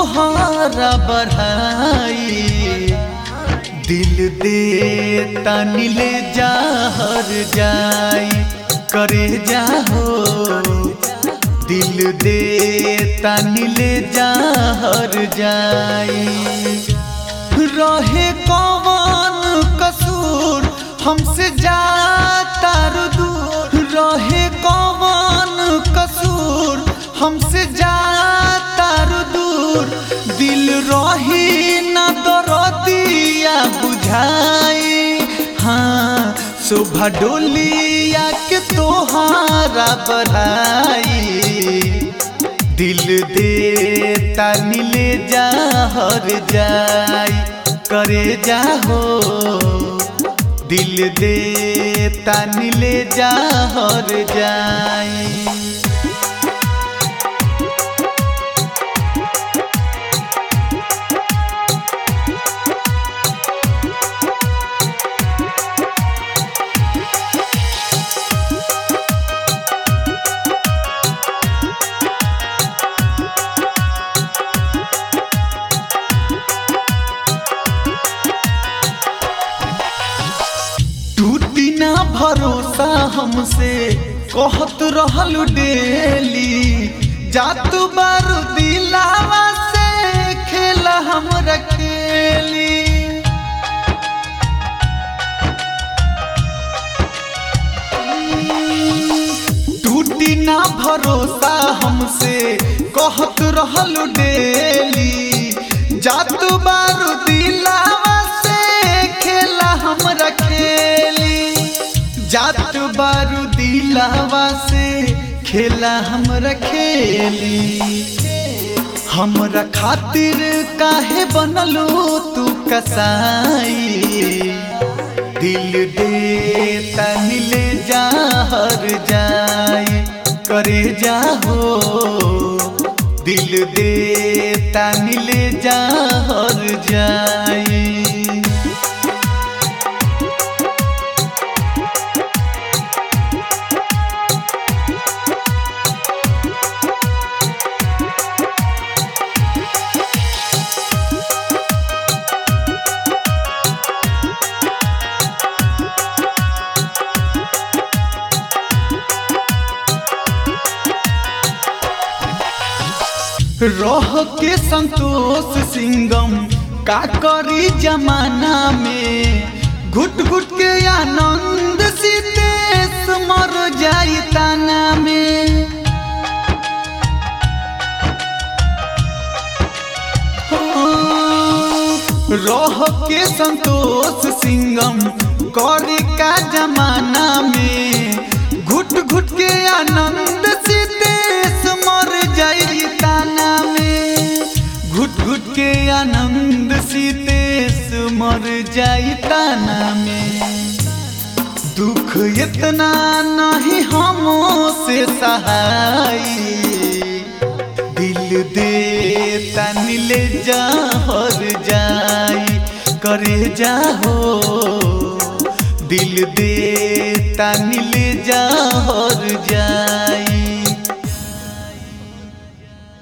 तोहारा बढ़ाई दिल दे तनी ले जाहर जाई करे जाहो दिल दे तनी ले जाहर जाई रहे कौन कसूर हमसे जाता दूर रहे कौन कसूर हमसे जाता दूर दिल रही न दरदिया बुझाई हाँ शोभा डोलिया के तोहारा बढ़ाई दिल दे तानी ले जाहर जाई करे जाहो दिल दे तानी ले जाहर जाई टूटी ना भरोसा हमसे कहत रहल डेली जात बारू दिलावा से खेला हम रखेली टूटी ना भरोसा हमसे कहत रहल डेली जात बारू दिलावा से खेला हम रखेली जात बारू दिलावा से खेला हम रखेली हमरा खातिर काहे बनलो तू कसाई दिल दे तनी ले जाहर जाई करे जाहो दिल दे तनी ले जाहर जाई रह के संतोष सिंगम का करी जमाना में घुट घुट के आनंद सीतेश मर जाई ताना में रह के संतोष सिंगम करी का जमाना में घुट घुट के आनंद सीतेश मर जाई ताना में घुट घुट के आनंद सीतेश मर जाई ताना में दुख इतना नहीं हमों से सहाई दिल दे तनी ले जाहर जाई करे जाहो दिल दे तनी ले जाहर जाई